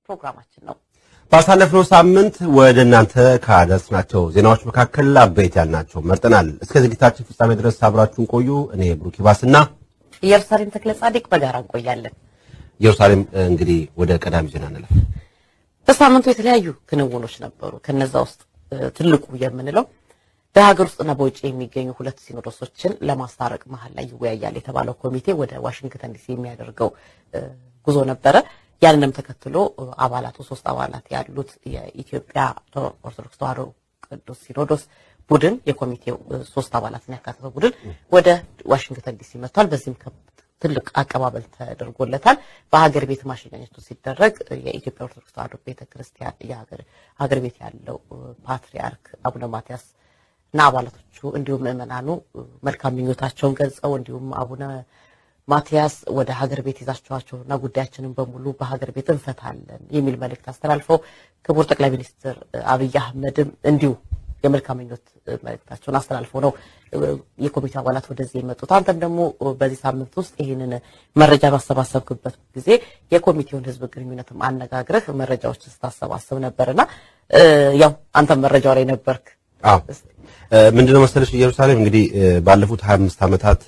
ፕሮግራማችን ነው። ባሳለፍነው ሳምንት ወደ እናንተ ካደረስናቸው ዜናዎች መካከል አበይት ያልናቸው መርጠናል። እስከ ዝግጅታችን ፍጻሜ ድረስ አብራችሁን ቆዩ። እኔ ብሩክ ይባስና ኢየሩሳሌም ተክለ ጻድቅ በጋራ እንቆያለን። ኢየሩሳሌም እንግዲህ ወደ ቀዳሚ ዜና እንለፍ። በሳምንቱ የተለያዩ ክንውኖች ነበሩ። ከነዛ ውስጥ ትልቁ የምንለው በሀገር ውስጥና በውጭ የሚገኙ ሁለት ሲኖዶሶችን ለማስታረቅ መሀል ላይ ይወያያል የተባለው ኮሚቴ ወደ ዋሽንግተን ዲሲ የሚያደርገው ጉዞ ነበረ። ያንንም ተከትሎ አባላቱ ሶስት አባላት ያሉት የኢትዮጵያ ኦርቶዶክስ ተዋሕዶ ቅዱስ ሲኖዶስ ቡድን የኮሚቴው ሶስት አባላትን ያካተተው ቡድን ወደ ዋሽንግተን ዲሲ መጥቷል። በዚህም ትልቅ አቀባበል ተደርጎለታል። በሀገር ቤት ማሸኛኘቱ ሲደረግ የኢትዮጵያ ኦርቶዶክስ ተዋሕዶ ቤተክርስቲያን ሀገር ቤት ያለው ፓትርያርክ አቡነ ማትያስ እና አባላቶቹ እንዲሁም ምዕመናኑ መልካም ምኞታቸውን ገልጸው እንዲሁም አቡነ ማትያስ ወደ ሀገር ቤት ይዛቸዋቸው እና ጉዳያችንን በሙሉ በሀገር ቤት እንፈታለን የሚል መልእክት አስተላልፈው ክቡር ጠቅላይ ሚኒስትር አብይ አህመድም እንዲሁ የመልካም ምኞት መልእክታቸውን አስተላልፈው ነው የኮሚቴው አባላት ወደዚህ የመጡት። አንተም ደግሞ በዚህ ሳምንት ውስጥ ይህንን መረጃ ባሰባሰብክበት ጊዜ የኮሚቴውን ሕዝብ ግንኙነትም አነጋግረህ መረጃዎችን ስታሰባስብ ነበርና ያው አንተም መረጃው ላይ ነበርክ። አዎ ምንድነው መሰለሽ ኢየሩሳሌም እንግዲህ ባለፉት 25 ዓመታት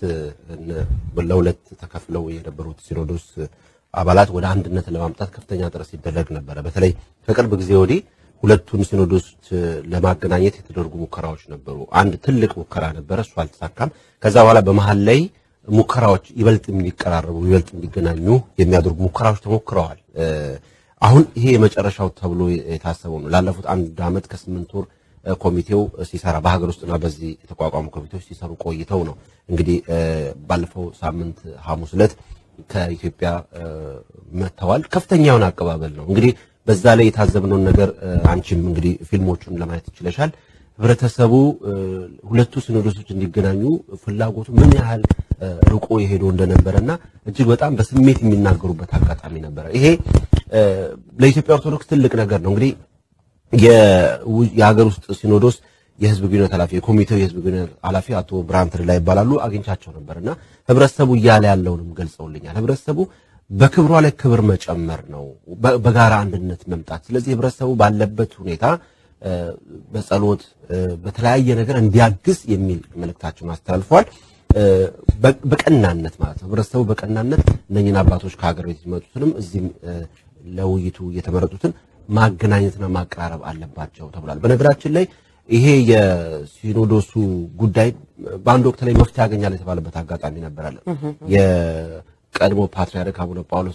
ለሁለት ተከፍለው የነበሩት ሲኖዶስ አባላት ወደ አንድነት ለማምጣት ከፍተኛ ጥረት ሲደረግ ነበረ። በተለይ ከቅርብ ጊዜ ወዲህ ሁለቱን ሲኖዶስ ለማገናኘት የተደረጉ ሙከራዎች ነበሩ። አንድ ትልቅ ሙከራ ነበረ፣ እሱ አልተሳካም። ከዛ በኋላ በመሀል ላይ ሙከራዎች ይበልጥ እንዲቀራረቡ ይበልጥ እንዲገናኙ የሚያደርጉ ሙከራዎች ተሞክረዋል። አሁን ይሄ የመጨረሻው ተብሎ የታሰበው ነው። ላለፉት አንድ ዓመት ከስምንት ወር ኮሚቴው ሲሰራ በሀገር ውስጥና በዚህ የተቋቋሙ ኮሚቴዎች ሲሰሩ ቆይተው ነው እንግዲህ ባለፈው ሳምንት ሐሙስ ዕለት ከኢትዮጵያ መጥተዋል። ከፍተኛ የሆነ አቀባበል ነው እንግዲህ በዛ ላይ የታዘብነውን ነገር አንቺም እንግዲህ ፊልሞቹን ለማየት ይችለሻል። ህብረተሰቡ ሁለቱ ሲኖዶሶች እንዲገናኙ ፍላጎቱ ምን ያህል ርቆ የሄዶ እንደነበረና እጅግ በጣም በስሜት የሚናገሩበት አጋጣሚ ነበረ። ይሄ ለኢትዮጵያ ኦርቶዶክስ ትልቅ ነገር ነው እንግዲህ የሀገር ውስጥ ሲኖዶስ የህዝብ ግንኙነት ኃላፊ የኮሚቴው የህዝብ ግንኙነት ኃላፊ አቶ ብርሃን ትርላ ይባላሉ። አግኝቻቸው ነበርና ህብረተሰቡ እያለ ያለውንም ገልጸውልኛል። ህብረተሰቡ በክብሯ ላይ ክብር መጨመር ነው፣ በጋራ አንድነት መምጣት። ስለዚህ ህብረተሰቡ ባለበት ሁኔታ በጸሎት በተለያየ ነገር እንዲያግዝ የሚል መልእክታቸውን አስተላልፈዋል። በቀናነት ማለት ነው። ህብረተሰቡ በቀናነት እነኝን አባቶች ከሀገር ቤት የሚመጡትንም እዚህም ለውይይቱ የተመረጡትን ማገናኘትና ማቀራረብ አለባቸው ተብሏል። በነገራችን ላይ ይሄ የሲኖዶሱ ጉዳይ በአንድ ወቅት ላይ መፍትሄ ያገኛል የተባለበት አጋጣሚ ነበራል። የቀድሞ ፓትርያርክ አቡነ ጳውሎስ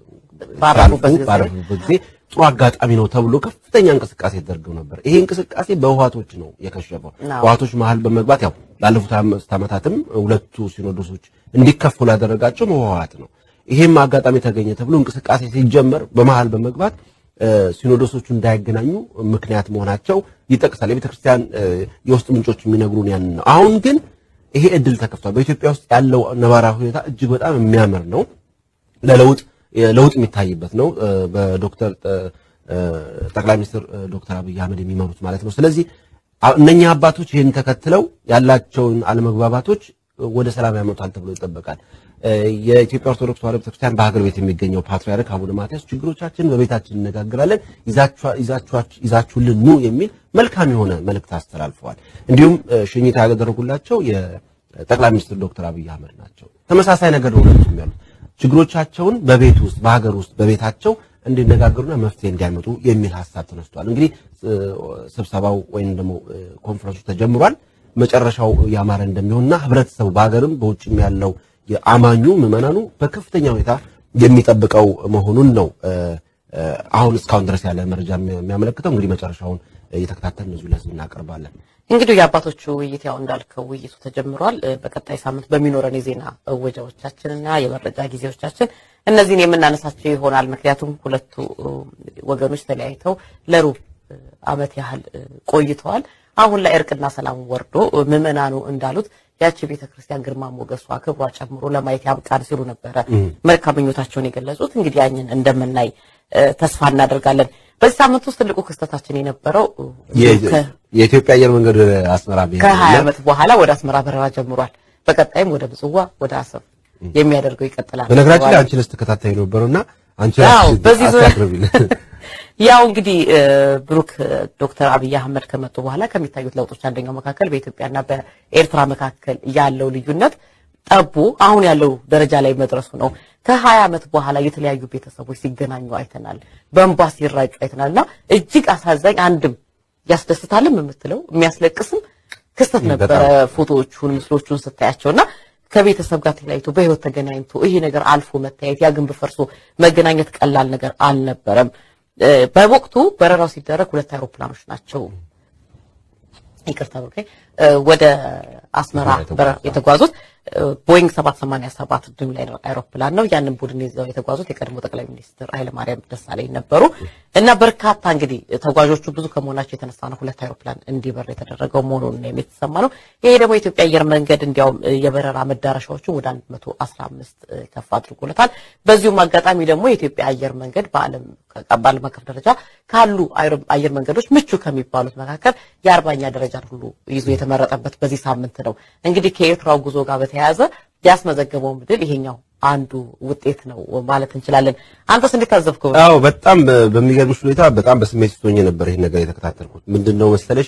ባረፉበት ጊዜ ጥሩ አጋጣሚ ነው ተብሎ ከፍተኛ እንቅስቃሴ ተደርገው ነበር። ይሄ እንቅስቃሴ በህወሓቶች ነው የከሸፈው። ህወሓቶች መሀል በመግባት ያው ላለፉት አምስት ዓመታትም ሁለቱ ሲኖዶሶች እንዲከፈሉ ያደረጋቸው ህወሓት ነው። ይሄም አጋጣሚ ተገኘ ተብሎ እንቅስቃሴ ሲጀመር በመሀል በመግባት ሲኖዶሶቹ እንዳይገናኙ ምክንያት መሆናቸው ይጠቅሳል። የቤተ ክርስቲያን የውስጥ ምንጮች የሚነግሩን ያንን ነው። አሁን ግን ይሄ እድል ተከፍቷል። በኢትዮጵያ ውስጥ ያለው ነባራዊ ሁኔታ እጅግ በጣም የሚያምር ነው። ለለውጥ ለውጥ የሚታይበት ነው። በዶክተር ጠቅላይ ሚኒስትር ዶክተር አብይ አህመድ የሚመሩት ማለት ነው። ስለዚህ እነኛ አባቶች ይህን ተከትለው ያላቸውን አለመግባባቶች ወደ ሰላም ያመጣል ተብሎ ይጠበቃል። የኢትዮጵያ ኦርቶዶክስ ተዋሕዶ ቤተክርስቲያን በሀገር ቤት የሚገኘው ፓትርያርክ አቡነ ማትያስ ችግሮቻችን በቤታችን እነጋግራለን፣ ይዛችሁልን ኑ የሚል መልካም የሆነ መልእክት አስተላልፈዋል። እንዲሁም ሽኝታ ያደረጉላቸው የጠቅላይ ሚኒስትር ዶክተር አብይ አህመድ ናቸው። ተመሳሳይ ነገር ነው ሁለቱም ያሉት ችግሮቻቸውን በቤት ውስጥ በሀገር ውስጥ በቤታቸው እንዲነጋገሩና መፍትሄ እንዲያመጡ የሚል ሀሳብ ተነስቷል። እንግዲህ ስብሰባው ወይም ደግሞ ኮንፈረንሱ ተጀምሯል። መጨረሻው ያማረ እንደሚሆንና ህብረተሰቡ በሀገርም በውጭም ያለው የአማኙ ምዕመናኑ በከፍተኛ ሁኔታ የሚጠብቀው መሆኑን ነው አሁን እስካሁን ድረስ ያለ መረጃ የሚያመለክተው። እንግዲህ መጨረሻውን እየተከታተልን እዚሁ ለህዝብ እናቀርባለን። እንግዲህ የአባቶቹ ውይይት ያው እንዳልከው ውይይቱ ተጀምሯል። በቀጣይ ሳምንት በሚኖረን የዜና እወጃዎቻችንና የመረጃ ጊዜዎቻችን እነዚህን የምናነሳቸው ይሆናል። ምክንያቱም ሁለቱ ወገኖች ተለያይተው ለሩብ ዓመት ያህል ቆይተዋል። አሁን ላይ እርቅና ሰላም ወርዶ ምዕመናኑ እንዳሉት ያቺ ቤተ ክርስቲያን ግርማ ሞገሷ ክብሯ ጨምሮ ለማየት ያብቃን ሲሉ ነበረ መልካም ምኞታቸውን የገለጹት። እንግዲህ ያንን እንደምናይ ተስፋ እናደርጋለን። በዚህ ሳምንት ውስጥ ትልቁ ክስተታችን የነበረው የኢትዮጵያ አየር መንገድ አስመራ ከሀያ ዓመት በኋላ ወደ አስመራ በረራ ጀምሯል። በቀጣይም ወደ ምጽዋ፣ ወደ አሰብ የሚያደርገው ይቀጥላል። በነገራችን ላይ አንቺ ስትከታተይ ነበረውና አንቺ አዎ፣ በዚህ ዙሪያ አስታቅርቢልን ያው እንግዲህ ብሩክ ዶክተር አብይ አህመድ ከመጡ በኋላ ከሚታዩት ለውጦች አንደኛው መካከል በኢትዮጵያና በኤርትራ መካከል ያለው ልዩነት ጠቡ አሁን ያለው ደረጃ ላይ መድረሱ ነው። ከሀያ ዓመት በኋላ የተለያዩ ቤተሰቦች ሲገናኙ አይተናል። በእንባ ሲራጩ አይተናል እና እጅግ አሳዛኝ አንድም ያስደስታልም የምትለው የሚያስለቅስም ክስተት ነበረ። ፎቶዎቹን ምስሎቹን ስታያቸውና ከቤተሰብ ጋር ተለያይቶ በህይወት ተገናኝቶ ይሄ ነገር አልፎ መታየት ያ ግንብ ፈርሶ መገናኘት ቀላል ነገር አልነበረም። በወቅቱ በረራው ሲደረግ ሁለት አይሮፕላኖች ናቸው ይቅርታ ብሩኬ ወደ አስመራ የተጓዙት ቦይንግ 787 ድሪምላይነር አይሮፕላን ነው። ያንን ቡድን ይዘው የተጓዙት የቀድሞ ጠቅላይ ሚኒስትር ኃይለማርያም ደሳለኝ ነበሩ እና በርካታ እንግዲህ ተጓዦቹ ብዙ ከመሆናቸው የተነሳ ነው ሁለት አይሮፕላን እንዲበር የተደረገው መሆኑን የተሰማ ነው። ይሄ ደግሞ የኢትዮጵያ አየር መንገድ እንዲያውም የበረራ መዳረሻዎቹ ወደ 115 ከፍ አድርጎለታል። በዚሁም አጋጣሚ ደግሞ የኢትዮጵያ አየር መንገድ በዓለም በዓለም አቀፍ ደረጃ ካሉ አየር መንገዶች ምቹ ከሚባሉት መካከል የአርባኛ ደረጃን ሁሉ ይዞ የተመረጠበት በዚህ ሳምንት ነው። እንግዲህ ከኤርትራው ጉዞ ጋር በተያያዘ ያስመዘገበው ድል ይሄኛው አንዱ ውጤት ነው ማለት እንችላለን። አንተስ እንዴት ታዘብከው? አዎ በጣም በሚገርምሽ ሁኔታ በጣም በስሜት ውስጥ ሆኜ ነበር ይሄን ነገር የተከታተልኩት። ምንድነው መሰለሽ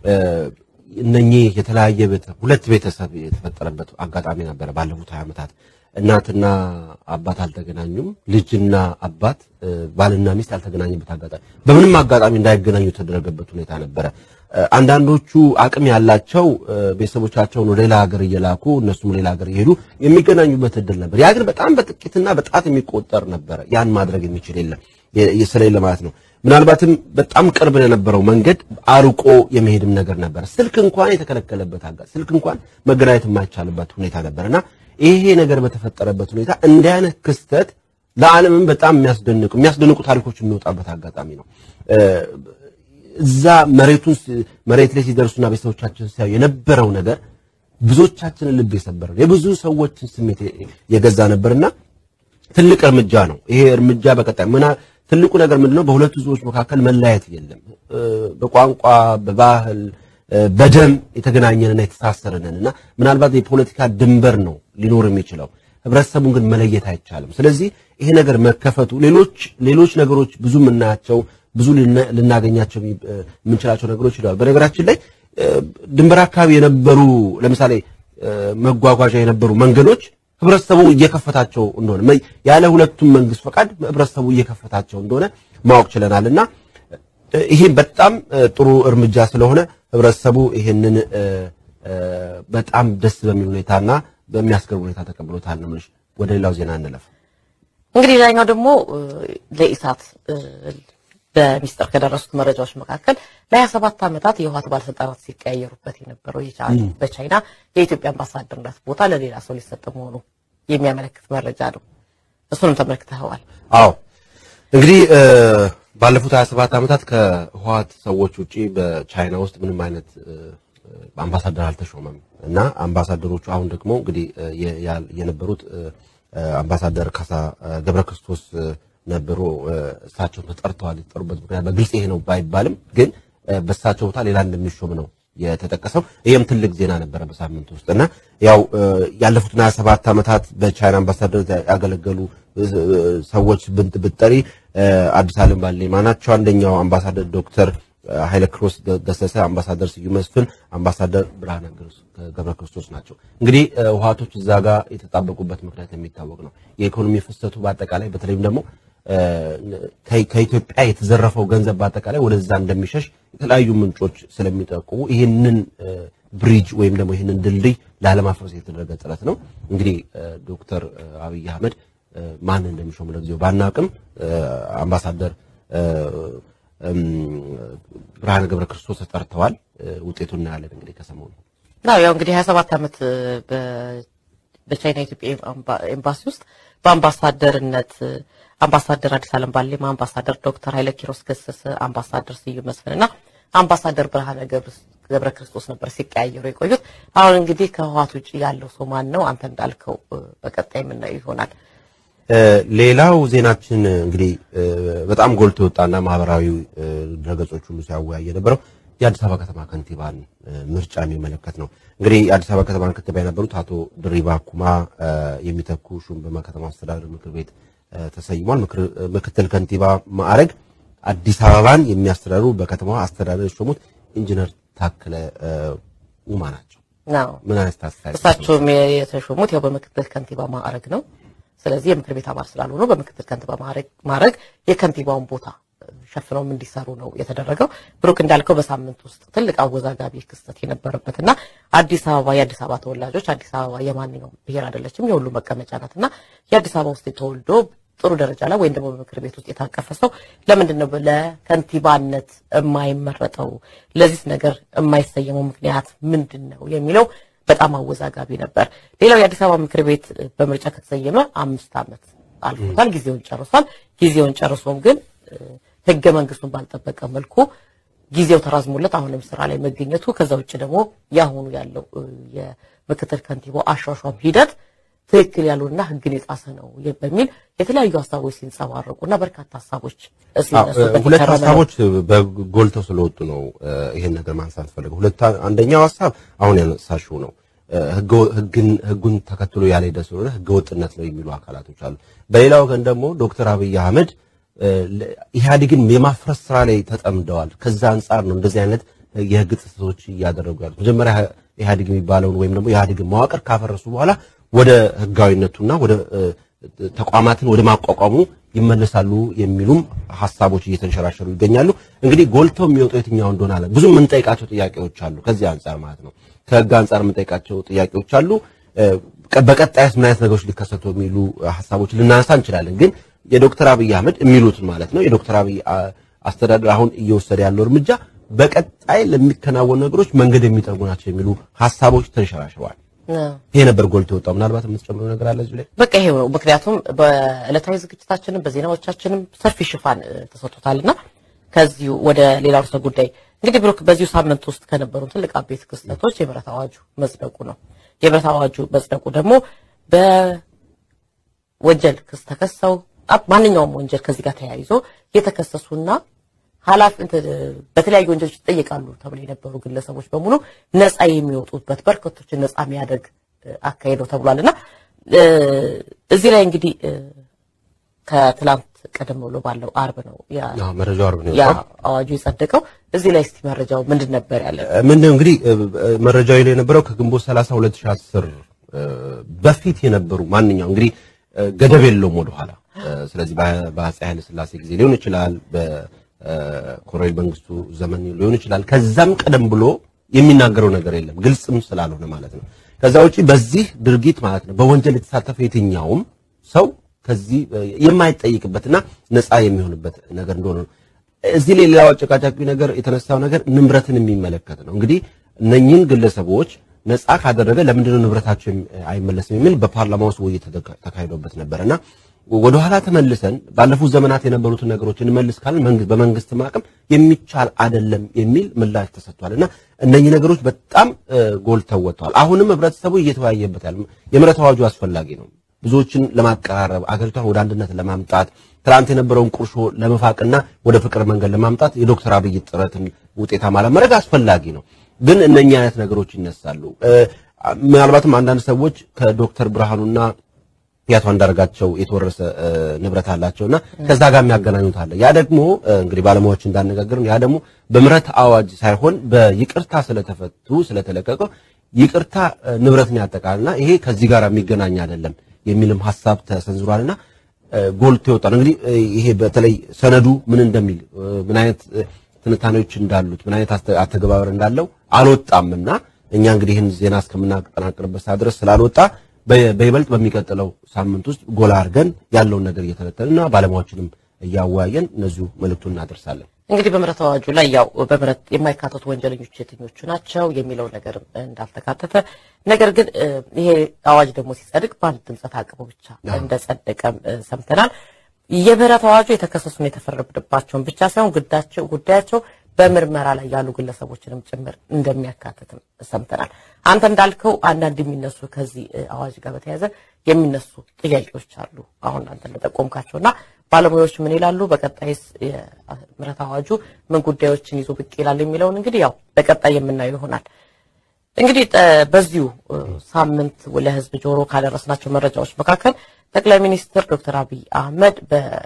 እነኚህ የተለያየ ሁለት ቤተሰብ የተፈጠረበት አጋጣሚ ነበረ ባለፉት ሀያ ዓመታት እናትና አባት አልተገናኙም። ልጅና አባት ባልና ሚስት ያልተገናኙበት አጋጣሚ በምንም አጋጣሚ እንዳይገናኙ የተደረገበት ሁኔታ ነበረ። አንዳንዶቹ አቅም ያላቸው ቤተሰቦቻቸውን ወደ ሌላ ሀገር እየላኩ እነሱም ሌላ ሀገር እየሄዱ የሚገናኙበት እድል ነበር። ያ ግን በጣም በጥቂትና በጣት የሚቆጠር ነበረ። ያን ማድረግ የሚችል የለም ስለሌለ ማለት ነው። ምናልባትም በጣም ቅርብ ለነበረው መንገድ አርቆ የመሄድም ነገር ነበር። ስልክ እንኳን የተከለከለበት አጋ ስልክ እንኳን መገናኘት የማይቻልበት ሁኔታ ነበርና ይሄ ነገር በተፈጠረበት ሁኔታ እንዲህ አይነት ክስተት ለዓለምም በጣም የሚያስደንቁ የሚያስደንቁ ታሪኮች የሚወጣበት አጋጣሚ ነው። እዛ መሬቱን መሬት ላይ ሲደርሱና ቤተሰቦቻችን ሲያዩ የነበረው ነገር ብዙዎቻችንን ልብ የሰበረ የብዙ ሰዎችን ስሜት የገዛ ነበርና ትልቅ እርምጃ ነው። ይሄ እርምጃ በቀጣይ ምና ትልቁ ነገር ምንድነው? በሁለቱ ህዝቦች መካከል መለያየት የለም። በቋንቋ በባህል በደም የተገናኘንና የተሳሰረንን እና ምናልባት የፖለቲካ ድንበር ነው ሊኖር የሚችለው ህብረተሰቡን ግን መለየት አይቻልም። ስለዚህ ይሄ ነገር መከፈቱ ሌሎች ሌሎች ነገሮች ብዙ የምናያቸው ብዙ ልናገኛቸው የምንችላቸው ነገሮች ይላሉ። በነገራችን ላይ ድንበር አካባቢ የነበሩ ለምሳሌ መጓጓዣ የነበሩ መንገዶች ህብረተሰቡ እየከፈታቸው እንደሆነ ያለ ሁለቱም መንግስት ፈቃድ ህብረተሰቡ እየከፈታቸው እንደሆነ ማወቅ ችለናል እና ይሄ በጣም ጥሩ እርምጃ ስለሆነ ህብረተሰቡ ይሄንን በጣም ደስ በሚል ሁኔታና በሚያስገርም ሁኔታ ተቀብሎታል ነው የምልሽ። ወደ ሌላው ዜና እንለፍ። እንግዲህ ሌላኛው ደግሞ ለኢሳት በሚስጥር ከደረሱት መረጃዎች መካከል ለሀያ ሰባት ዓመታት የህወሓት ባለስልጣናት ሲቀያየሩበት የነበረው በቻይና የኢትዮጵያ አምባሳደርነት ቦታ ለሌላ ሰው ሊሰጥ መሆኑ የሚያመለክት መረጃ ነው። እሱንም ተመልክተኸዋል? አዎ እንግዲህ ባለፉት 27 ዓመታት ከህወሓት ሰዎች ውጪ በቻይና ውስጥ ምንም አይነት አምባሳደር አልተሾመም እና አምባሳደሮቹ አሁን ደግሞ እንግዲህ የነበሩት አምባሳደር ካሳ ገብረ ክርስቶስ ነበሩ። እሳቸው ተጠርተዋል። የተጠሩበት ምክንያት በግልጽ ይሄ ነው ባይባልም ግን በእሳቸው ቦታ ሌላ እንደሚሾም ነው የተጠቀሰው። ይህም ትልቅ ዜና ነበረ በሳምንት ውስጥ እና ያው ያለፉትን 27 ዓመታት በቻይና አምባሳደር ያገለገሉ ሰዎች ብንት ብጠሪ አዲስ ዓለም ባሌማ ናቸው። አንደኛው አምባሳደር ዶክተር ኃይለ ክሮስ ገሰሰ፣ አምባሳደር ስዩም መስፍን፣ አምባሳደር ብርሃነ ገብረ ክርስቶስ ናቸው። እንግዲህ ህወሓቶች እዛ ጋር የተጣበቁበት ምክንያት የሚታወቅ ነው። የኢኮኖሚ ፍሰቱ በአጠቃላይ በተለይም ደግሞ ከኢትዮጵያ የተዘረፈው ገንዘብ በአጠቃላይ ወደዛ እንደሚሸሽ የተለያዩ ምንጮች ስለሚጠቁሙ ይህንን ብሪጅ ወይም ደግሞ ይህንን ድልድይ ላለማፍረስ የተደረገ ጥረት ነው። እንግዲህ ዶክተር አብይ አህመድ ማን እንደሚሾሙ ለጊዜው ባናቅም አምባሳደር ብርሃነ ገብረ ክርስቶስ ተጠርተዋል። ውጤቱን እናያለን እንግዲህ ከሰሞኑ ያው እንግዲህ 27 ዓመት በቻይና ኢትዮጵያ ኤምባሲ ውስጥ በአምባሳደርነት አምባሳደር አዲስ ዓለም ባሌማ፣ አምባሳደር ዶክተር ኃይለ ኪሮስ ገሰሰ፣ አምባሳደር ስዩም መስፍንና አምባሳደር ብርሃነ ገብረ ክርስቶስ ነበር ሲቀያየሩ የቆዩት። አሁን እንግዲህ ከህወሓት ውጭ ያለው ሰው ማን ነው? አንተ እንዳልከው በቀጣይ የምናየው ይሆናል። ሌላው ዜናችን እንግዲህ በጣም ጎልቶ የወጣና ማህበራዊ ድረገጾች ሁሉ ሲያወያይ የነበረው የአዲስ አበባ ከተማ ከንቲባን ምርጫ የሚመለከት ነው። እንግዲህ የአዲስ አበባ ከተማ ከንቲባ የነበሩት አቶ ድሪባ ኩማ የሚተኩ ሹም በከተማ አስተዳደር ምክር ቤት ተሰይሟል። ምክትል ከንቲባ ማዕረግ አዲስ አበባን የሚያስተዳድሩ በከተማዋ አስተዳደር የሾሙት ኢንጂነር ታከለ ኡማ ናቸው። ምን አይነት አስተያየት? እሳቸውም የተሾሙት ያው በምክትል ከንቲባ ማዕረግ ነው። ስለዚህ የምክር ቤት አባል ስላልሆኑ በምክትል ከንቲባ ማዕረግ የከንቲባውን ቦታ ሸፍነውም እንዲሰሩ ነው የተደረገው። ብሩክ እንዳልከው በሳምንት ውስጥ ትልቅ አወዛጋቢ ክስተት የነበረበትና አዲስ አበባ የአዲስ አበባ ተወላጆች አዲስ አበባ የማንኛውም ብሔር አይደለችም፣ የሁሉ መቀመጫ ናት እና የአዲስ አበባ ውስጥ ተወልዶ ጥሩ ደረጃ ላይ ወይም ደግሞ በምክር ቤት ውስጥ የታቀፈ ሰው ለምንድን ነው ለከንቲባነት የማይመረጠው? ለዚህ ነገር የማይሰየመው ምክንያት ምንድን ነው የሚለው በጣም አወዛጋቢ ነበር። ሌላው የአዲስ አበባ ምክር ቤት በምርጫ ከተሰየመ አምስት ዓመት አልፎታል። ጊዜውን ጨርሷል። ጊዜውን ጨርሶም ግን ህገ መንግስቱን ባልጠበቀ መልኩ ጊዜው ተራዝሞለት አሁንም ስራ ላይ መገኘቱ ከዛ ውጭ ደግሞ የአሁኑ ያለው የምክትል ከንቲባው አሿሿም ሂደት ትክክል ያሉና ህግን የጣሰ ነው በሚል የተለያዩ ሀሳቦች ሲንጸባረቁና በርካታ ሀሳቦች ሲነሱበት ሁለት ሀሳቦች በጎልተው ስለወጡ ነው ይሄን ነገር ማንሳት ፈልገው። ሁለት አንደኛው ሀሳብ አሁን ያነሳሽው ነው ህጉን ተከትሎ ያልሄደ ስለሆነ ህገ ወጥነት ነው የሚሉ አካላቶች አሉ። በሌላ ወገን ደግሞ ዶክተር አብይ አህመድ ኢህአዴግን የማፍረስ ስራ ላይ ተጠምደዋል። ከዛ አንጻር ነው እንደዚህ አይነት የህግ ጥሰቶች እያደረጉ ያሉት። መጀመሪያ ኢህአዴግ የሚባለውን ወይም ደግሞ ኢህአዴግን መዋቅር ካፈረሱ በኋላ ወደ ህጋዊነቱና ወደ ተቋማትን ወደ ማቋቋሙ ይመለሳሉ የሚሉም ሀሳቦች እየተንሸራሸሩ ይገኛሉ። እንግዲህ ጎልተው የሚወጡ የትኛው እንደሆነ አለ ብዙ የምንጠይቃቸው ጥያቄዎች አሉ። ከዚህ አንጻር ማለት ነው ከህግ አንጻር የምንጠይቃቸው ጥያቄዎች አሉ። በቀጣይስ ምን አይነት ነገሮች ሊከሰቱ የሚሉ ሀሳቦች ልናነሳ እንችላለን። ግን የዶክተር አብይ አህመድ የሚሉትን ማለት ነው የዶክተር አብይ አስተዳደር አሁን እየወሰደ ያለው እርምጃ በቀጣይ ለሚከናወኑ ነገሮች መንገድ የሚጠርጉ ናቸው የሚሉ ሀሳቦች ተንሸራሽረዋል። ይሄ ነበር ጎልቶ የወጣው። ምናልባት የምትጨምረው ነገር አለ እዚህ ላይ? በቃ ይሄው ነው። ምክንያቱም በዕለታዊ ዝግጅታችንም በዜናዎቻችንም ሰፊ ሽፋን ተሰጥቶታልና ከዚሁ ወደ ሌላው ርዕሰ ጉዳይ እንግዲህ ብሩክ፣ በዚሁ ሳምንት ውስጥ ከነበሩ ትልቅ አበይት ክስተቶች የምህረት አዋጁ መጽደቁ ነው። የምህረት አዋጁ መጽደቁ ደግሞ በወንጀል ክስ ተከሰው ማንኛውም ወንጀል ከዚህ ጋር ተያይዞ የተከሰሱና ኃላፊ በተለያዩ ወንጀሎች ይጠየቃሉ ተብሎ የነበሩ ግለሰቦች በሙሉ ነፃ የሚወጡበት በርካቶችን ነፃ የሚያደርግ አካሄድ ነው ተብሏልና እዚህ ላይ እንግዲህ ከትላንት ቀደም ብሎ ባለው አርብ ነው መረጃው አርብ ነው ያ አዋጁ የጸደቀው። እዚህ ላይ እስቲ መረጃው ምንድን ነበር ያለ? ምንድን ነው እንግዲህ መረጃው ላይ የነበረው ከግንቦት 30 2010 በፊት የነበሩ ማንኛው እንግዲህ ገደብ የለውም ወደኋላ። ስለዚህ በአፄ ኃይለ ሥላሴ ጊዜ ሊሆን ይችላል ኮሎኔል መንግስቱ ዘመን ሊሆን ይችላል። ከዛም ቀደም ብሎ የሚናገረው ነገር የለም ግልጽም ስላልሆነ ማለት ነው። ከዛ ውጪ በዚህ ድርጊት ማለት ነው በወንጀል የተሳተፈ የትኛውም ሰው ከዚህ የማይጠይቅበትና ነፃ የሚሆንበት ነገር እንደሆነ ነው። እዚህ ላይ ሌላው አጨቃጫቂ ነገር የተነሳው ነገር ንብረትን የሚመለከት ነው። እንግዲህ እነኚህን ግለሰቦች ነፃ ካደረገ ለምንድነው ንብረታቸው አይመለስም የሚል በፓርላማ ውስጥ ውይይት ተካሂዶበት ነበርና ወደ ኋላ ተመልሰን ባለፉት ዘመናት የነበሩትን ነገሮች እንመልስ ካልን መንግስት በመንግስት ማቅም የሚቻል አይደለም የሚል ምላሽ ተሰጥቷል እና እነኚህ ነገሮች በጣም ጎልተው ወጥተዋል። አሁንም ህብረተሰቡ እየተወያየበት ያለ የምህረት አዋጁ አስፈላጊ ነው። ብዙዎችን ለማቀራረብ አገሪቷን ወደ አንድነት ለማምጣት ትናንት የነበረውን ቁርሾ ለመፋቅና ወደ ፍቅር መንገድ ለማምጣት የዶክተር አብይ ጥረትን ውጤታማ ለማድረግ አስፈላጊ ነው። ግን እነኚህ አይነት ነገሮች ይነሳሉ። ምናልባትም አንዳንድ ሰዎች ከዶክተር ብርሃኑና የአቶ አንዳርጋቸው የተወረሰ ንብረት አላቸውና ከዛ ጋር የሚያገናኙት አለ። ያ ደግሞ እንግዲህ ባለሙያዎች እንዳነጋገርን ያ ደግሞ በምህረት አዋጅ ሳይሆን በይቅርታ ስለተፈቱ ስለተለቀቀ ይቅርታ ንብረትን ያጠቃልና ይሄ ከዚህ ጋር የሚገናኝ አይደለም የሚልም ሀሳብ ተሰንዝሯልና ጎልቶ ይወጣል። እንግዲህ ይሄ በተለይ ሰነዱ ምን እንደሚል ምን አይነት ትንታኔዎች እንዳሉት ምን አይነት አተገባበር እንዳለው አልወጣምና እኛ እንግዲህ ይህን ዜና እስከምናጠናቅርበት ሰዓት ድረስ ስላልወጣ በይበልጥ በሚቀጥለው ሳምንት ውስጥ ጎላ አድርገን ያለውን ነገር እየተነተንና ባለሙያዎችንም እያወያየን እነዚሁ መልእክቱን እናደርሳለን። እንግዲህ በምህረት አዋጁ ላይ ያው በምህረት የማይካተቱ ወንጀለኞች የትኞቹ ናቸው የሚለው ነገር እንዳልተካተተ፣ ነገር ግን ይሄ አዋጅ ደግሞ ሲጸድቅ በአንድ ድምፀ ተአቅቦ ብቻ እንደጸደቀም ሰምተናል። የምህረት አዋጁ የተከሰሱን የተፈረደባቸውን ብቻ ሳይሆን ጉዳያቸው ጉዳያቸው በምርመራ ላይ ያሉ ግለሰቦችንም ጭምር እንደሚያካትትም ሰምተናል። አንተ እንዳልከው አንዳንድ የሚነሱ ከዚህ አዋጅ ጋር በተያያዘ የሚነሱ ጥያቄዎች አሉ። አሁን አንተ እንደጠቆምካቸውና ባለሙያዎች ምን ይላሉ፣ በቀጣይስ የምህረት አዋጁ ምን ጉዳዮችን ይዞ ብቅ ይላል የሚለውን እንግዲህ ያው በቀጣይ የምናየው ይሆናል። እንግዲህ በዚሁ ሳምንት ለህዝብ ጆሮ ካደረስናቸው መረጃዎች መካከል ጠቅላይ ሚኒስትር ዶክተር አብይ አህመድ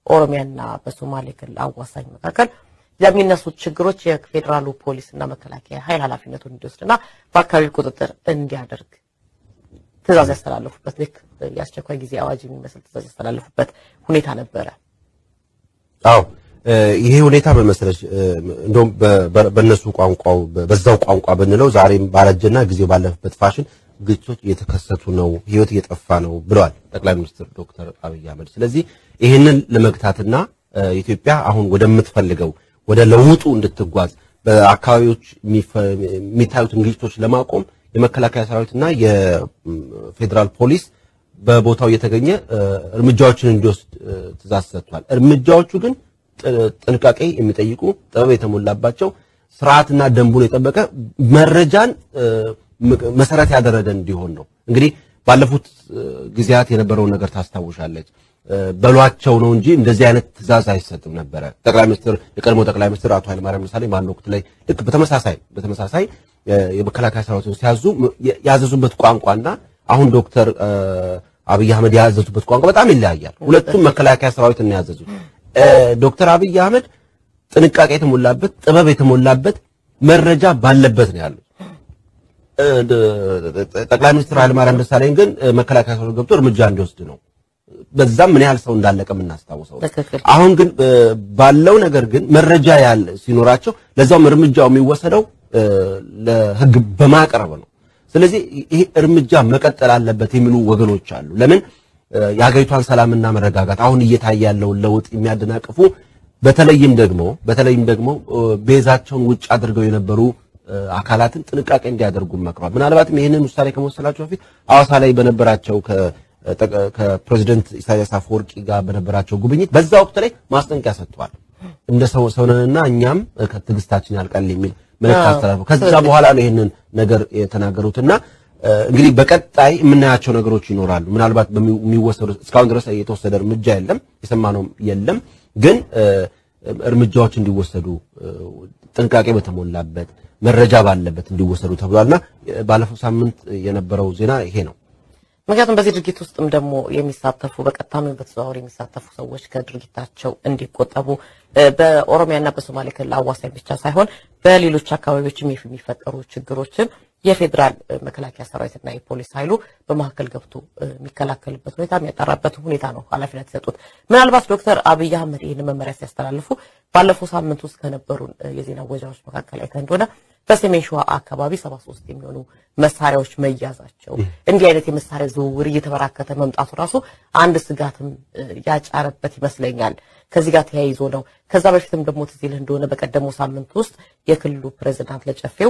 በኦሮሚያና በሶማሌ ክልል አዋሳኝ መካከል ለሚነሱት ችግሮች የፌዴራሉ ፖሊስና መከላከያ ኃይል ኃላፊነቱን እንዲወስድና በአካባቢ ቁጥጥር እንዲያደርግ ትዕዛዝ ያስተላለፉበት ልክ የአስቸኳይ ጊዜ አዋጅ የሚመስል ትዕዛዝ ያስተላለፉበት ሁኔታ ነበረ። አዎ ይሄ ሁኔታ በመሰለሽ እንደውም በእነሱ ቋንቋው በዛው ቋንቋ ብንለው ዛሬም ባረጀና ጊዜው ባለፈበት ፋሽን ግጭቶች እየተከሰቱ ነው፣ ህይወት እየጠፋ ነው ብለዋል ጠቅላይ ሚኒስትር ዶክተር አብይ አህመድ። ስለዚህ ይህንን ለመግታትና ኢትዮጵያ አሁን ወደምትፈልገው ወደ ለውጡ እንድትጓዝ በአካባቢዎች የሚታዩትን ግጭቶች ለማቆም የመከላከያ ሰራዊትና የፌዴራል ፖሊስ በቦታው እየተገኘ እርምጃዎችን እንዲወስድ ትእዛዝ ሰጥቷል። እርምጃዎቹ ግን ጥንቃቄ የሚጠይቁ ጥበብ የተሞላባቸው ስርዓትና ደንቡን የጠበቀ መረጃን መሰረት ያደረገ እንዲሆን ነው። እንግዲህ ባለፉት ጊዜያት የነበረውን ነገር ታስታውሻለች። በሏቸው ነው እንጂ እንደዚህ አይነት ትእዛዝ አይሰጥም ነበረ። ጠቅላይ ሚኒስትር የቀድሞ ጠቅላይ ሚኒስትር አቶ ኃይለማርያም ደሳለኝ በአንድ ወቅት ላይ ልክ በተመሳሳይ በተመሳሳይ የመከላከያ ሰራዊትን ሲያዙ ያዘዙበት ቋንቋና አሁን ዶክተር አብይ አህመድ ያዘዙበት ቋንቋ በጣም ይለያያል። ሁለቱም መከላከያ ሰራዊትን ያዘዙት። ዶክተር አብይ አህመድ ጥንቃቄ የተሞላበት ጥበብ የተሞላበት መረጃ ባለበት ነው ያሉት። ጠቅላይ ሚኒስትር ኃይለማርያም ደሳለኝ ግን መከላከያ ሰራዊት ገብቶ እርምጃ እንዲወስድ ነው። በዛም ምን ያህል ሰው እንዳለቀ የምናስታውሰው። አሁን ግን ባለው ነገር ግን መረጃ ያለ ሲኖራቸው ለዛውም እርምጃው የሚወሰደው ለሕግ በማቅረብ ነው። ስለዚህ ይሄ እርምጃ መቀጠል አለበት የሚሉ ወገኖች አሉ። ለምን የሀገሪቷን ሰላምና መረጋጋት አሁን እየታየ ያለውን ለውጥ የሚያደናቅፉ በተለይም ደግሞ በተለይም ደግሞ ቤዛቸውን ውጭ አድርገው የነበሩ አካላትን ጥንቃቄ እንዲያደርጉ መክሯል። ምናልባትም ይህንን ውሳኔ ከመወሰናቸው በፊት ሐዋሳ ላይ በነበራቸው ከፕሬዚደንት ኢሳያስ አፈወርቂ ጋር በነበራቸው ጉብኝት በዛ ወቅት ላይ ማስጠንቀቂያ ሰጥተዋል። እንደ ሰው ሰውነንና እኛም ከትዕግስታችን ያልቃል የሚል መልእክት አስተላልፈው ከዛ በኋላ ነው ይህንን ነገር የተናገሩትና እንግዲህ በቀጣይ የምናያቸው ነገሮች ይኖራሉ። ምናልባት በሚወሰዱ እስካሁን ድረስ የተወሰደ እርምጃ የለም፣ የሰማነውም የለም። ግን እርምጃዎች እንዲወሰዱ ጥንቃቄ በተሞላበት መረጃ ባለበት እንዲወሰዱ ተብሏልና ባለፈው ሳምንት የነበረው ዜና ይሄ ነው። ምክንያቱም በዚህ ድርጊት ውስጥም ደግሞ የሚሳተፉ በቀጥታም በተዘዋዋሪ የሚሳተፉ ሰዎች ከድርጊታቸው እንዲቆጠቡ በኦሮሚያና በሶማሌ ክልል አዋሳኝ ብቻ ሳይሆን በሌሎች አካባቢዎችም የሚፈጠሩ ችግሮችን የፌዴራል መከላከያ ሰራዊትና የፖሊስ ኃይሉ በመካከል ገብቶ የሚከላከልበት ሁኔታ የሚያጠራበት ሁኔታ ነው ኃላፊነት የሰጡት። ምናልባት ዶክተር አብይ አህመድ ይህን መመሪያ ሲያስተላልፉ ባለፈው ሳምንት ውስጥ ከነበሩን የዜና ወጃዎች መካከል አይተህ እንደሆነ በሰሜን ሸዋ አካባቢ ሰባ ሶስት የሚሆኑ መሳሪያዎች መያዛቸው እንዲህ አይነት የመሳሪያ ዝውውር እየተበራከተ መምጣቱ ራሱ አንድ ስጋትም ያጫረበት ይመስለኛል። ከዚህ ጋር ተያይዞ ነው። ከዛ በፊትም ደግሞ ትዝ ይልህ እንደሆነ በቀደመው ሳምንት ውስጥ የክልሉ ፕሬዚዳንት ለጨፌው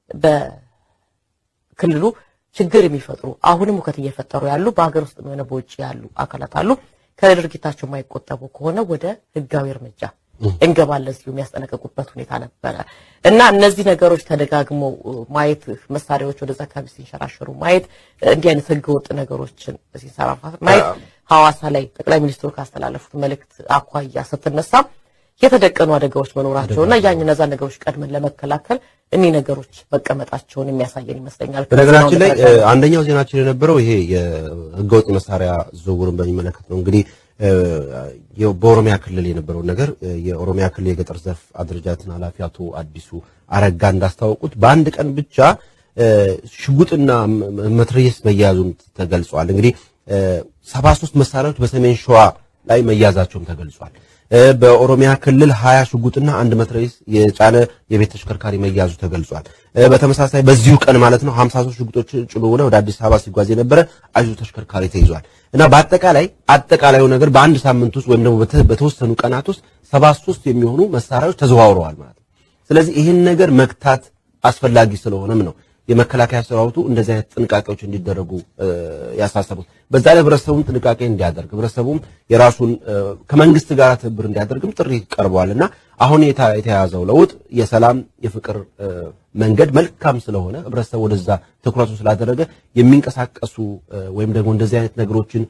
በክልሉ ችግር የሚፈጥሩ አሁንም ሁከት እየፈጠሩ ያሉ በሀገር ውስጥ የሆነ በውጭ ያሉ አካላት አሉ። ከድርጊታቸው የማይቆጠቡ ከሆነ ወደ ህጋዊ እርምጃ እንገባለን ሲሉ የሚያስጠነቀቁበት ሁኔታ ነበረ እና እነዚህ ነገሮች ተደጋግመው ማየት መሳሪያዎች ወደዛ አካባቢ ሲንሸራሸሩ ማየት እንዲህ አይነት ህገወጥ ነገሮችን ሲንሰራፋ ማየት ሐዋሳ ላይ ጠቅላይ ሚኒስትሩ ካስተላለፉት መልእክት አኳያ ስትነሳ የተደቀኑ አደጋዎች መኖራቸው እና ያን እነዛ ነገሮች ቀድመን ለመከላከል እኒህ ነገሮች መቀመጣቸውን የሚያሳየን ይመስለኛል። በነገራችን ላይ አንደኛው ዜናችን የነበረው ይሄ የህገወጥ መሳሪያ ዝውውርን በሚመለከት ነው። እንግዲህ በኦሮሚያ ክልል የነበረውን ነገር የኦሮሚያ ክልል የገጠር ዘርፍ አደረጃጀትን ኃላፊ አቶ አዲሱ አረጋ እንዳስታወቁት በአንድ ቀን ብቻ ሽጉጥና መትረየስ መያዙም ተገልጿል። እንግዲህ ሰባ ሶስት መሳሪያዎች በሰሜን ሸዋ ላይ መያዛቸውም ተገልጿል። በኦሮሚያ ክልል ሀያ ሽጉጥና አንድ መትረየስ የጫነ የቤት ተሽከርካሪ መያዙ ተገልጿል። በተመሳሳይ በዚሁ ቀን ማለት ነው 53 ሽጉጦች ጭኖ ወደ አዲስ አበባ ሲጓዝ የነበረ አይሱዙ ተሽከርካሪ ተይዟል። እና በአጠቃላይ አጠቃላዩ ነገር በአንድ ሳምንት ውስጥ ወይም ደግሞ በተወሰኑ ቀናት ውስጥ 73 የሚሆኑ መሳሪያዎች ተዘዋውረዋል ማለት ነው። ስለዚህ ይህን ነገር መግታት አስፈላጊ ስለሆነም ነው የመከላከያ ሰራዊቱ እንደዚህ አይነት ጥንቃቄዎች እንዲደረጉ ያሳሰቡት። በዛ ላይ ህብረተሰቡም ጥንቃቄ እንዲያደርግ ህብረተሰቡም የራሱን ከመንግስት ጋር ትብብር እንዲያደርግም ጥሪ ቀርበዋል እና አሁን የተያዘው ለውጥ የሰላም የፍቅር መንገድ መልካም ስለሆነ ህብረተሰቡ ወደዛ ትኩረቱ ስላደረገ የሚንቀሳቀሱ ወይም ደግሞ እንደዚህ አይነት ነገሮችን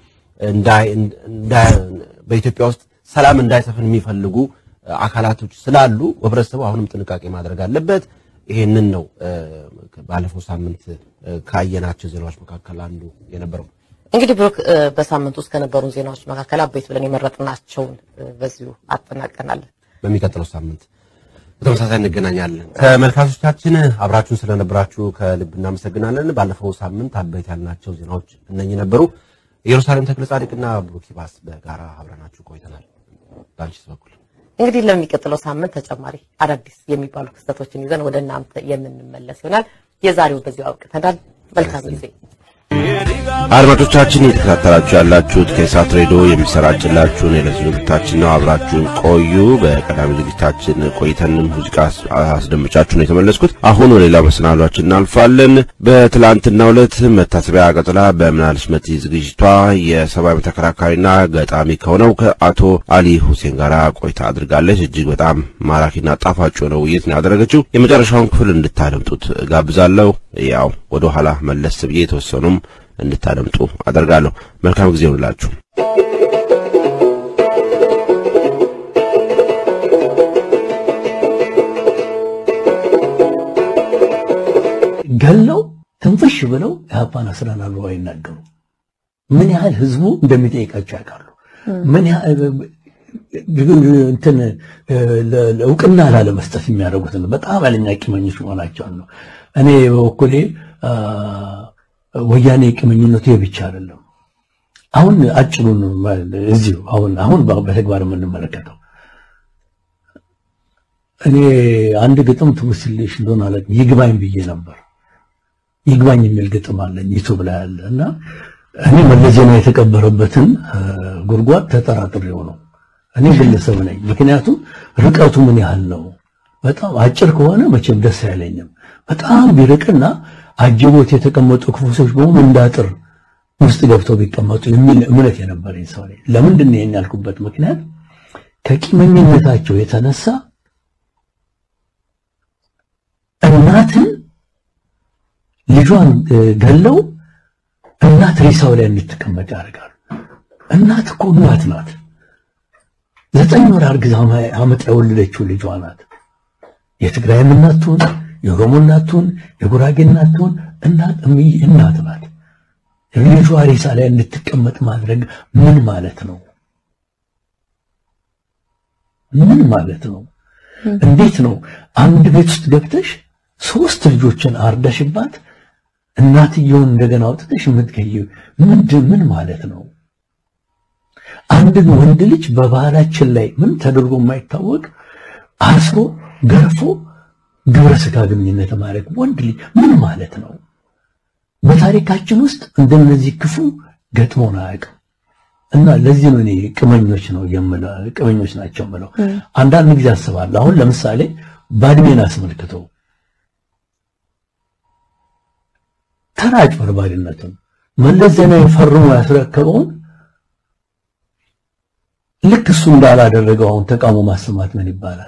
በኢትዮጵያ ውስጥ ሰላም እንዳይሰፍን የሚፈልጉ አካላቶች ስላሉ ህብረተሰቡ አሁንም ጥንቃቄ ማድረግ አለበት። ይሄንን ነው ባለፈው ሳምንት ካየናቸው ዜናዎች መካከል አንዱ የነበረው። እንግዲህ ብሩክ በሳምንት ውስጥ ከነበሩን ዜናዎች መካከል አበይት ብለን የመረጥናቸውን በዚሁ አጠናቀናል። በሚቀጥለው ሳምንት በተመሳሳይ እንገናኛለን። ተመልካቾቻችን አብራችሁን ስለነበራችሁ ከልብ እናመሰግናለን። ባለፈው ሳምንት አበይት ያልናቸው ዜናዎች እነኚህ ነበሩ። ኢየሩሳሌም ተክለ ጻድቅና ብሩክ ይባስ በጋራ አብረናችሁ ቆይተናል። በአንቺስ በኩል እንግዲህ ለሚቀጥለው ሳምንት ተጨማሪ አዳዲስ የሚባሉ ክስተቶችን ይዘን ወደ እናንተ የምንመለስ ይሆናል። የዛሬው በዚሁ አብቅተናል። መልካም ጊዜ። አድማጮቻችን እየተከታተላችሁ ያላችሁት ከኢሳት ሬዲዮ የሚሰራጭላችሁን የዕለት ዝግጅታችን ነው። አብራችሁን ቆዩ። በቀዳሚ ዝግጅታችን ቆይተን ሙዚቃ አስደምጫችሁ ነው የተመለስኩት። አሁን ወደ ሌላ መሰናዷችን እናልፋለን። በትላንትናው ዕለት መታሰቢያ ቀጥላ በምናልሽ መቲ ዝግጅቷ የሰብአዊ ተከራካሪና ገጣሚ ከሆነው ከአቶ አሊ ሁሴን ጋር ቆይታ አድርጋለች። እጅግ በጣም ማራኪና ጣፋጭ የሆነ ውይይት ነው ያደረገችው። የመጨረሻውን ክፍል እንድታደምጡት ጋብዛለሁ። ያው ወደ ኋላ መለስ ብዬ የተወሰኑም እንድታደምጡ አደርጋለሁ። መልካም ጊዜ ይሁንላችሁ። ገለው ትንፍሽ ብለው ኢህአፓን አስረናል ብለው አይናገሩ። ምን ያህል ህዝቡ እንደሚጠይቃቸው ያውቃሉ። ምን ያህል እንትን እውቅና ላለመስጠት የሚያደርጉትን በጣም ያለኛ ቂመኞች መሆናቸውን ነው። እኔ በበኩሌ ወያኔ ቂመኝነቱ ብቻ አይደለም። አሁን አጭሩን እዚሁ አሁን አሁን በተግባር የምንመለከተው እኔ አንድ ግጥም ትውስልሽ እንደሆነ አለ ይግባኝ ብዬ ነበር። ይግባኝ የሚል ግጥም አለኝ ዩቱብ ላይ አለ እና እኔ መለስ ዜናዊ የተቀበረበትን ጉድጓድ ተጠራጥሬው ነው። እኔ ግለሰብ ነኝ። ምክንያቱም ርቀቱ ምን ያህል ነው? በጣም አጭር ከሆነ መቼም ደስ አይለኝም። በጣም ቢርቅና አጅቦት የተቀመጡ ክፉ ሰዎች በሙሉ እንዳጥር ውስጥ ገብተው ቢቀመጡ የሚል እምነት የነበረኝ ሰው ነኝ። ለምንድን ነው ይሄን ያልኩበት ምክንያት ከቂመኝነታቸው የተነሳ እናትን ልጇን ገለው እናት ሬሳው ላይ እንድትቀመጥ ያደርጋሉ። እናት እኮ እናት ናት። ዘጠኝ ወር አርግዛ አመጣ የወለደችው ልጇ ናት። የትግራይም እናት ትሁን የኦሮሞ እናት ትሁን የጉራጌ እናት ትሁን እናት እናት ናት። ልጇ ሬሳ ላይ እንድትቀመጥ ማድረግ ምን ማለት ነው? ምን ማለት ነው? እንዴት ነው አንድ ቤት ውስጥ ገብተሽ ሶስት ልጆችን አርደሽባት እናትየውን እንደገና አውጥተሽ የምትገይው ምንድን ምን ማለት ነው? አንድን ወንድ ልጅ በባህላችን ላይ ምን ተደርጎ የማይታወቅ አስሮ ገርፎ ግብረ ስጋ ግንኙነት ማድረግ ወንድ ልጅ ምን ማለት ነው? በታሪካችን ውስጥ እንደነዚህ ክፉ ገጥሞን አያውቅም። እና ለዚህ ነው እኔ ቅመኞች ነው የምለው ቅመኞች ናቸው የምለው። አንዳንድ ጊዜ አስባለሁ። አሁን ለምሳሌ ባድሜን አስመልክተው ተራ አጭበርባሪነቱን መለስ ዜናዊ ፈርሞ ያስረከበውን ልክ እሱ እንዳላደረገው አሁን ተቃውሞ ማሰማት ምን ይባላል?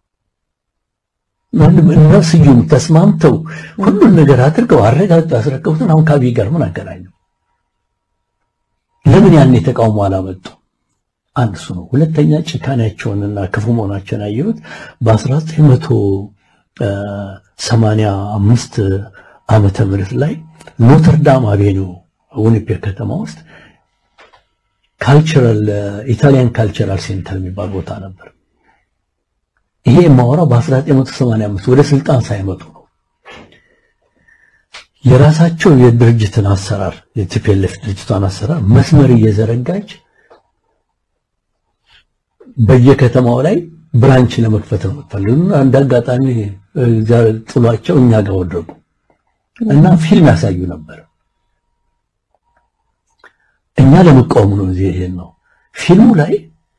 እነ ስዩም ተስማምተው ሁሉን ነገር አድርገው አረጋግጠው ያስረከቡትን አሁን ከአብይ ጋር ምን አገናኘው? ለምን ያኔ ተቃውሞ አላመጡ? አንድ እሱ ነው። ሁለተኛ ጭካኔያቸውንና ክፉ መሆናቸውን ያየሁት በ1985 ዓመተ ምህረት ላይ ኖተርዳም አቬኒው ዊኒፔግ ከተማ ውስጥ ካልቸራል ኢታሊያን ካልቸራል ሴንተር የሚባል ቦታ ነበር። ይሄ የማወራው በ1985 ወደ ስልጣን ሳይመጡ ነው። የራሳቸው የድርጅትን አሰራር የቲፒኤልኤፍ ድርጅቷን አሰራር መስመር እየዘረጋች በየከተማው ላይ ብራንች ለመክፈት ነው የምትፈልጉ። አንድ አጋጣሚ ጥሏቸው እኛ ጋር ወደቁ እና ፊልም ያሳዩ ነበር። እኛ ለመቃወም ነው እዚህ ይሄን ነው ፊልሙ ላይ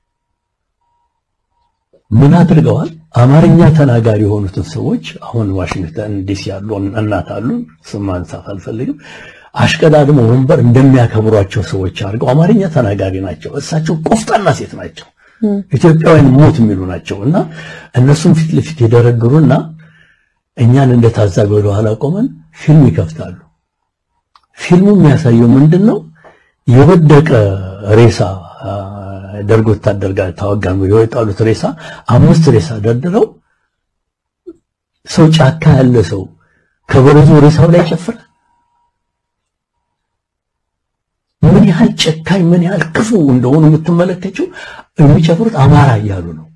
ምን አድርገዋል? አማርኛ ተናጋሪ የሆኑትን ሰዎች አሁን ዋሽንግተን ዲሲ ያሉ እናት አሉ፣ ስም ማንሳት አልፈልግም። አሽቀዳድሞ ወንበር እንደሚያከብሯቸው ሰዎች አድርገው አማርኛ ተናጋሪ ናቸው። እሳቸው ቆፍጣና ሴት ናቸው፣ ኢትዮጵያውያን ሞት የሚሉ ናቸው እና እነሱም ፊት ለፊት የደረግሩና እኛን እንደ ታዛቢ ወደ ኋላ ቆመን ፊልም ይከፍታሉ። ፊልሙ የሚያሳየው ምንድን ነው? የወደቀ ሬሳ ደርግ ወታደር ጋር ታወጋን ብለው የጣሉት ሬሳ አምስት ሬሳ ደርድረው ሰው ጫካ ያለ ሰው ከበረዞ ሬሳው ላይ ጨፍረ ምን ምን ያህል ጨካኝ ምን ያህል ክፉ እንደሆኑ የምትመለከችው የሚጨፍሩት አማራ እያሉ ነው።